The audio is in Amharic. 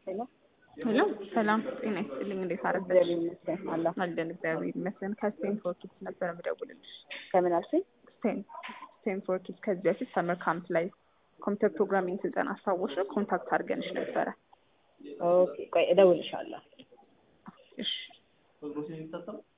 ሄሎ ሄሎ ሰላም ጤና ይስጥልኝ። እንዴት አረፈች? እግዚአብሔር ይመስገን አላ አለን እግዚአብሔር ይመስገን። ከስቴንፎርድ ኪድስ ነበር የምደውልልሽ። ከምን አልሽኝ? ስቴን ስቴንፎርድ ኪድስ ከዚህ በፊት ሰመር ካምፕ ላይ ኮምፒውተር ፕሮግራሚንግ ስልጠና አስታወሽ ኮንታክት አድርገንሽ ነበረ። ኦኬ ቆይ እደውልልሻለሁ። እሺ